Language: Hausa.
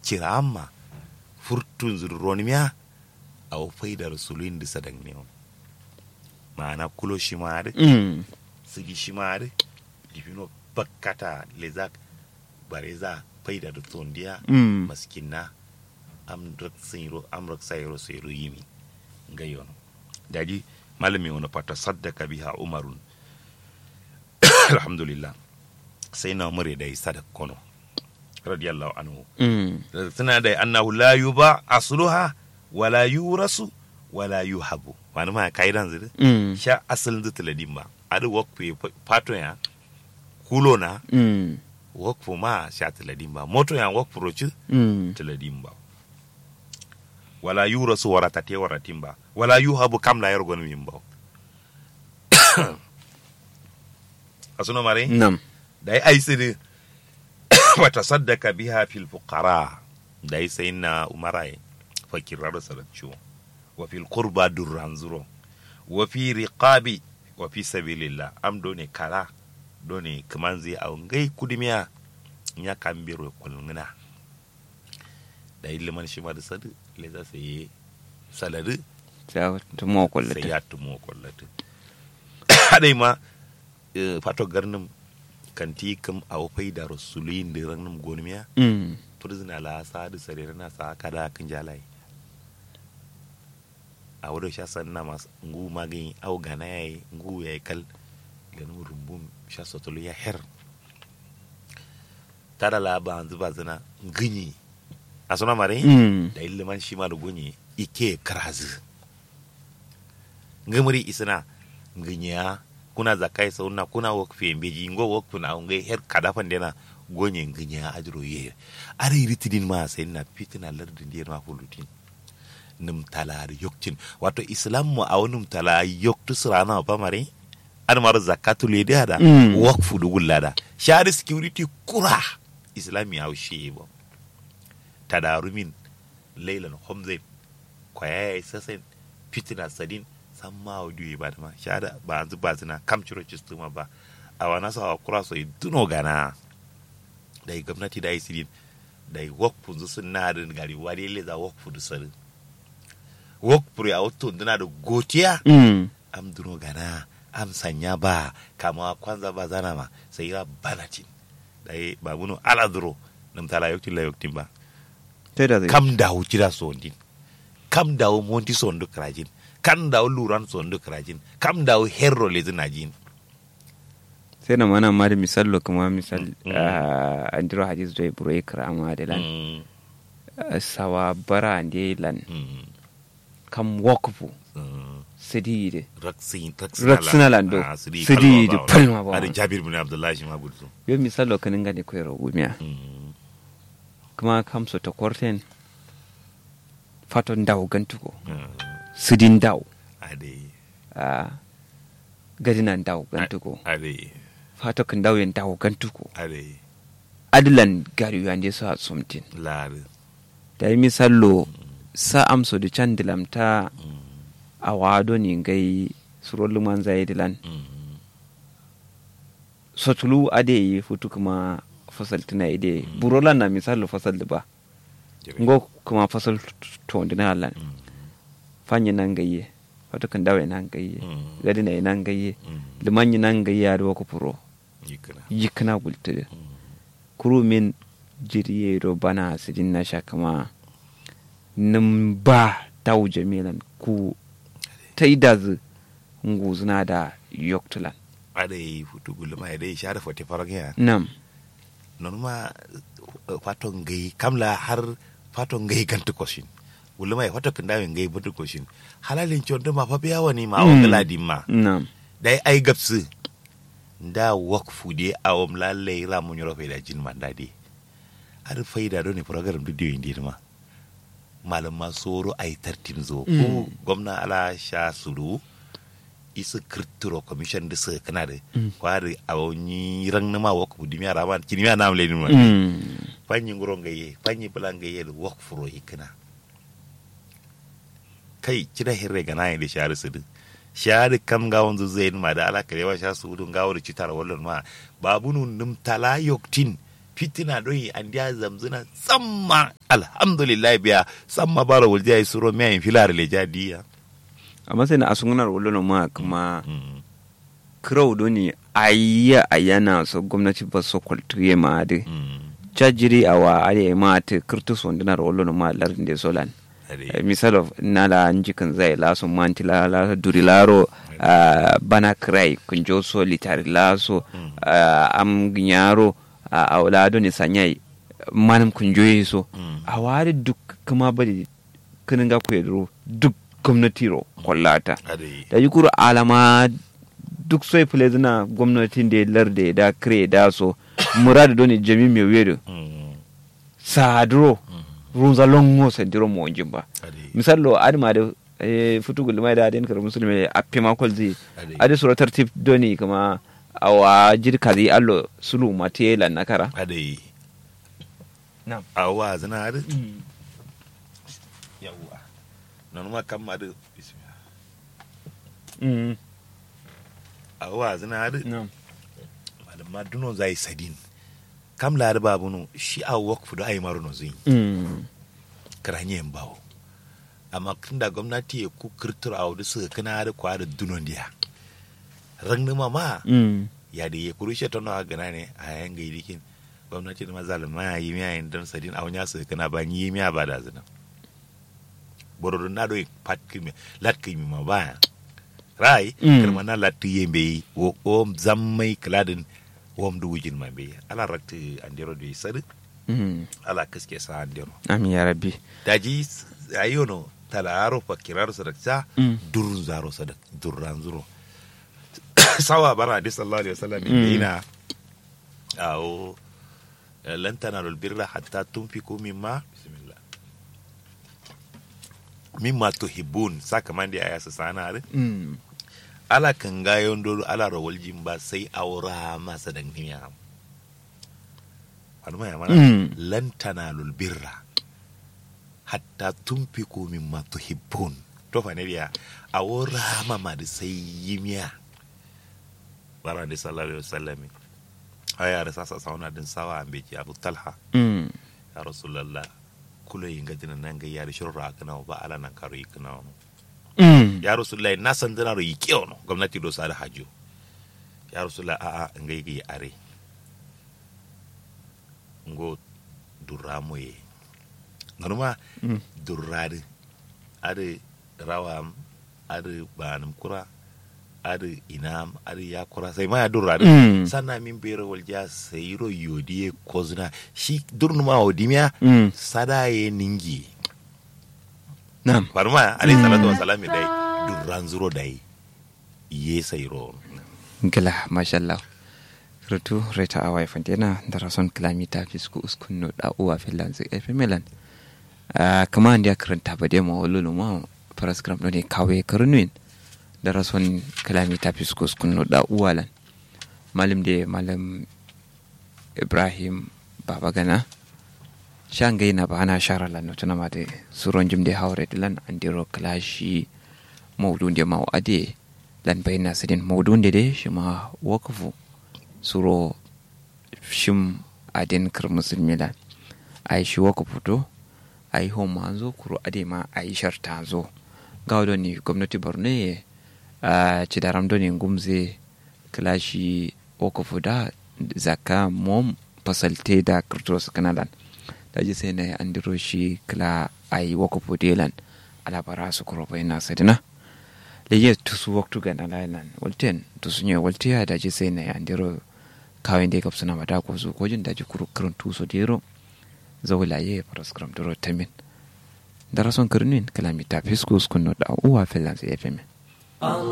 cira amma furtun zurronimiya a faida rasulun da sadan ne ma'ana kulo shi ma da mm sigi shi ma da difino bakkata lezak bare za faida da tondiya mm maskinna am raksayro am raksayro sayro yimi ngayon daji malami wani fata saddaka biha umarun alhamdulillah sai na umar da sadak kono radiyallahu anhu mm tana da annahu la yuba asluha wala yurasu wala yuhabu wani ma kaidan zuri mm sha asalin zutula dimba adu wakfu pato ya kulo na mm wakfu ma sha tiladin ba moto ya wakfu roci mm tiladin ba wala yurasu waratate waratin ba wala yuhabu kam la yargon min ba asuno mare nam da ai ai sidi wa tasaddaka biha fil fuqara da ai sai na umarai fakirar saraccio wa fil qurba durran zuro wa fi riqabi wa fi sabilillah am do ne kala do ne kaman zai a ngai kudimiya nya kambiro kulngina da iliman shi ma da sadu le za su yi saladu ta tumo sai kullata ya tumo kwallatu hadai ma eh, fato garnin kanti kam a wafai da rasulun da ranar gonimiya mm turzina la sa da sare na sa kada kan jalai a wadda sha san na masu ngu magani au gana yayi ngu yayi kal ganin rumbun sha sotolo ya her tada la ba zuba zina ginyi a suna mare mm da iliman shi ma da gunyi ike karazi ngamuri isina nginya kuna zakai sauna kuna wakfe mbeji ngo wakfu na ngai her kadafan dena gonye nginya ajro ye are ritidin ma sai na fitina lardin diyar ma fulutin num talar yoktin wato islam mu a wani tala yoktu sirana ba mare an mar zakatu le da da Mm. wakfu du gullada shari security kura islami ya shi ba tadarumin lailan homze kwaya ya sasen fitina sadin san ma audio ba da ma shada ba an zuba zina kam ciro cistuma ba a wana sa kura so duno gana da yi gwamnati da yi sidin da yi wakfu zu sun na da gari wani le za wakfu du sari wakfu ya wato duna da gotiya mm am duno gana am sanya ba kama kwanza ba zana ma sai ya banatin da yi ba muno ala duro nam tala yoktin la yoktin ba ta da zai kam dawo jira sondin kam dawo monti sondu krajin kam dawo luran sondu krajin kam dawo herro lezi najin sai na mana ma da misalo kuma misal Mm. ah, andiro hadis do buro ikrama da lan Mm, Ah, sawa bara ande lan mm, kam wakfu mm. sidide raksin Raksina lando. sidi Sidi kalma di palma ba. ari jabir bin abdullahi shi ma gudsu yo misalo kanin gane koyar gumiya Mm, kuma kam so to korten faton daw gantuko mm. sidin daw ade a gadinan daw gantuko ade fato kan daw yen daw gantuko ade adilan gari yande so a sumtin lari da yi misalo sa amso da can dilamta Mm, a wado ni gai surolu man zai dilan mm, sotulu ade yi futu kuma fasal tuna ide burolan na misalo fasal da ba jere. ngo kuma fasal to dina lan Mm, fanye nan gayye fato kan dawe nan gayye mm, gadi na nan gayye mm. liman nan gayye ya do ko puro yikana yikna gultude Mm, kuru min jiriye do bana sidin na sha kama nim ba taw jamilan ku taidaz nguzna da yoktulan ade futu gulma ade share fote faragya nam non ma uh, fato ngai kamla har fato ngai gantu koshin wulma ya fato kanda ngai butu koshin halalin chonto ma fa biya wani ma Mm. awon galadi ma nam dai ai gapsu nda wakfu de awom lalle ra mun yoro faida jin man dadi har faida do ne program du dio indi ma malam ma soro ai tartim zo ko Mm. gwamna ala sha suru isa kirtiro commission da su kana da Mm. kwari awon ran na ma wakfu dimiya raman kinimiya na amle ni ma mm. fanyi ngoro ngaye fanyi bula ngaye da wak furo hikina kai kida hirre ga nayi da shari su din shari kam ga wanzu zai ma da ala karewa sha su dun ga wuri citar wallon ma babu nun num tala yoktin fitina doyi an dia zamzuna samma alhamdulillah biya samma bara wulja yi suro mai yin filar le jadiya amma sai na asungunar wolo ma kuma kirau doni ayya ayana so gwamnati ba so kwaltuye ma de jajiri awa ale ma te kirtu sondinar wolo ma lardin de solan misal of nala njikin zai laso manti la la duri laro uh, bana krai kunjo so litari laso uh, am ginyaro a uh, aulado ni sanyai manam kunjo so a wari duk kuma bari kinin ga ku duk gwamnati ro kwallata da yi kuru alama duk sai fule zina gwamnatin da larde da kire da so muradu doni jami mai wedo sadro runza longo sadiro mo jimba misallo adima da futugul mai da den kar musulmi a pima kolzi ade sura tartib doni kama awa jirka zai allo sulu matela nakara ade na'am awa zina ade yawa nan ma kam ade bismillah mm awa zina ade na'am malama duno zai sadin kam la da babu no shi a work fudo ai maru no zin mm karanye bawo amma tunda gwamnati ya ku kirtur a wadu suka kana da kwa da dunon dia rangni mama mm ya da ya kurushe ta nawa gana ne a yayin ga irikin gwamnati da mazalima ya yi miya yin don sadin a wani suka kana ba yi miya ba da zina borodun na doyi pat kimi lat kimi ma ba rai Mm. kirma na lat yembe wo om zammai kladin wom du wujin ma be ala rakti andero do sadu mm ala kaske sa andero amin ya rabbi daji ayono tala aro fakiraro sadakta Mm. durun zaro sadak durran zuro sawa bara di sallallahu alaihi wasallam Mm. ina awo lan tanalul birra hatta tunfiku mimma bismillah mimma tuhibbun saka mandi aya sa sana are mm ala kan gayon dolo ala rawal jimba sai aura masa dan niya Wani ya mana Mm. lan tanalul birra hatta tunfiku mimma tuhibbun to fa ne biya awora mama da sai yimiya bara da sallallahu alaihi wasallam aya da sasa sauna din sawa ambe ki abu talha mm ya rasulullah kula yin gadina nan ga yari shurra kana ba ala nan karo yikna mm ya rasulullah na san dana ro yike ono gwamnati do sada hajo ya rasulullah a a ngai gi are ngo duramo ye nganuma mm durrade ade rawam ade banam kura ade inam ade yakura sai ma ya durrade Mm. sanna min bere walja sayiro yodiye kozna shi durnuma odimiya mm sada ye ningi na'am farma alayhi salatu wa salam dai durran zuro dai ye sayiro gila mashallah rutu reta awa fantena dara son kilamita fisku uskun no da uwa filan zai efe melan kama ndia karanta ba demo lulu ma paraskram no ne kawe karnuin dara son kilamita fisku uskun no da uwa lan malam de malam ibrahim baba gana shangai na ba ana shara lan no tuna ma de suron jimde hawre dilan andiro klashi mawdun de maw ade lan bayna sidin mawdun de de shima wakafu suro shim adin kar musulmi lan ai shi wakafu to ai ho ma zo kuro ade ma ai sharta zo gawdo ni gwamnati borno ye a cidaram do ni gumze klashi wakafu da zaka mom fasalte da kirtos kanalan da ji sai na andiro shi kla ai wakafu delan alabara su kuro bayna sidina leye tusu waktu gana lailan walten tusu nye waltiya da ji sai na ya andiro kawai da kapsuna mata ko su ko jin da ji kuru kurun tuso dero zawla ye paraskram doro tamin darason kirnin kalamita fiskus kunno da uwa filan sai fm